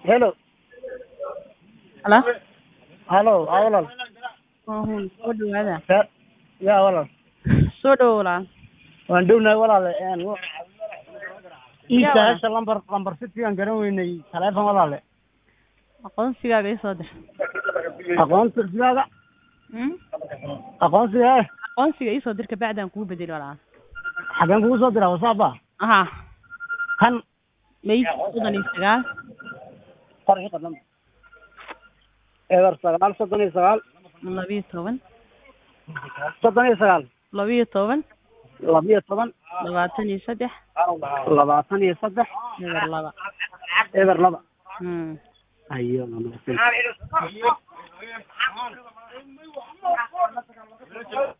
Hello. Halo? Halo, aa walaal. Waa hun soo dhawaada. Ya- yaa walaal. Soo dhawow walaal. Waan dhownahay walaale. Een, wa- ii Yaa sahasha lambar lambar city aan garan weynay taleefon walaale. Aqoonsigaaga ii soo dir. Aqoonsigaaga Hmm? aqoonsiga eh Aqoonsiga ii soo dir kabacdi aan kugu bedeli walaal. xageen kugu soo diraa WhatsApp ah Aha. kan May soddon iyo sagaal qorxi qadam eber sagaal soddon iyo sagaal labiyo toban soddon iyo sagaal labiyo toban labiyo toban labaatan iyo saddex labaatan iyo saddex eber laba. eber laba Hmm. ayo